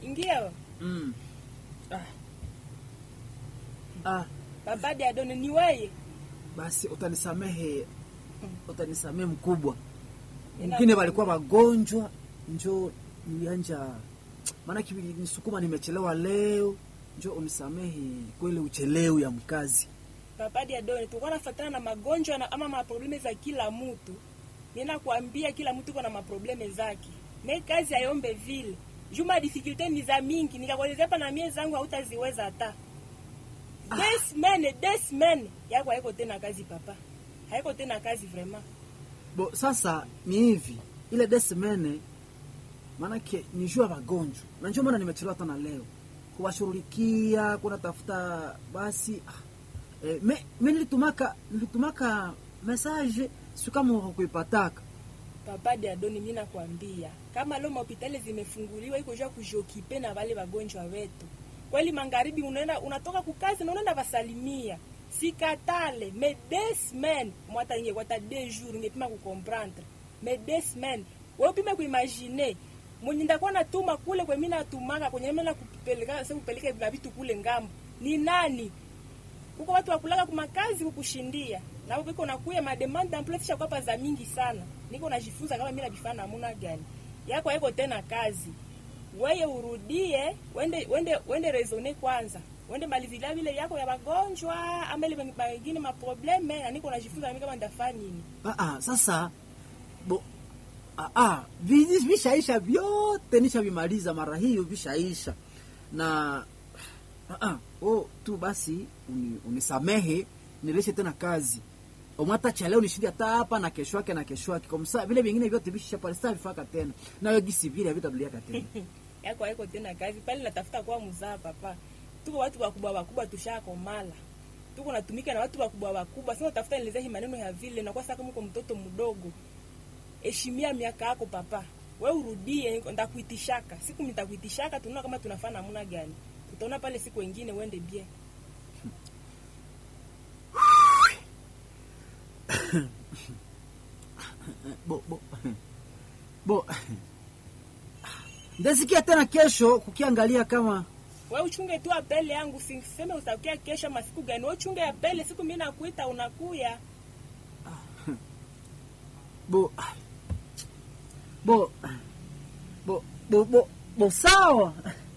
Ingia. Mm. Ah, Ah, baba de Adone ni wewe. basi utanisamehe, utanisamehe mkubwa. Ina- Wengine walikuwa wagonjwa, njo nilianja maana nisukuma, nimechelewa leo, njo unisamehe kweli, uchelewu ya mkazi. Baba de Adone tulikuwa nafuatana na magonjwa na ama maprobleme za kila mtu. Nina kuambia kila mtu iko na maprobleme zake. Me kazi ayombe vile. Juma difficulty ni za mingi, nikakuelezea hapa na mie zangu hautaziweza hata. Des semaines, des semaines yako haiko tena kazi papa. Haiko tena kazi vraiment. Bo, sasa ni hivi, ile desemene maanake ni jua wagonjwa, na ndio maana nimechelewa tena leo kuwashughulikia, kuna tafuta basi. Ah, eh, me, me nilitumaka nilitumaka message si kama hukuipataka. Papa de Adoni, mimi nakwambia kama leo hospitali zimefunguliwa iko jua kujokipe na wale wagonjwa wetu. Kweli magharibi unaenda unatoka kukazi na unaenda vasalimia. Sikatale, mais deux semaines, mwata inge kwa ta deux jours ingepima kucomprendre. Mais deux semaines, wewe upime kuimagine. Mwenye ndakuwa natuma kule kwa mimi natumaka kwenye mimi nakupeleka sasa kupeleka na vitu kule ngambo. Ni nani? Kuko watu wakulaka kumakazi kukushindia. Na huko iko nakuya mademand d'emploi fisha kwa za mingi sana. Niko najifunza kama mimi nabifanya namna gani. Yako haiko tena kazi. Wewe urudie, wende wende wende raisonner kwanza. Wende malizila vile yako ya magonjwa, ama ile mengine ma probleme na niko najifunza mimi kama ndafanya nini. Ah, ah, sasa bo ah, ah, vi- vishaisha vyote nishavimaliza mara hiyo vishaisha na ah, ah, oh, tu basi uni, unisamehe nilishe tena kazi omwata cha leo nishindi hata hapa na kesho yake na kesho yake kwa msa vile vingine vyote visha pale sasa vifaka tena nayo gisi vile havitarudiaka tena Yako haiko tena kazi. Pale natafuta kwa mzaa papa. Tuko watu wakubwa wakubwa tushakomala. Tuko natumika na watu wakubwa wakubwa. Sasa utafuta nielezea hii maneno ya vile na kwa sasa kama uko mtoto mdogo. heshimia miaka yako papa. We urudie, ndakuitishaka siku nitakuitishaka, tunaona kama tunafanya namna gani. Tutaona pale siku wengine uende bien. bo bo bo ndasikia tena kesho kukiangalia kama We uchunge tu apele yangu, siseme utakia kesho masiku gani. We uchunge apele siku mimi nakuita unakuya. bo bo bo bo bo, bo sawa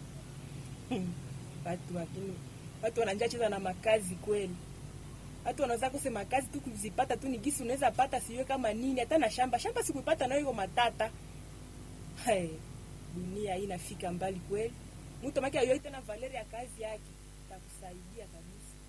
Watu wakini watu wananja cheza na makazi kweli. Watu wanaweza kusema kazi tu kuzipata tu ni gisi unaweza pata siwe kama nini hata na shamba. Shamba sikuipata nayo iko matata. Hey, dunia hii inafika mbali kweli. Mtu maki ayoite na valeri ya kazi yake takusaidia kabisa.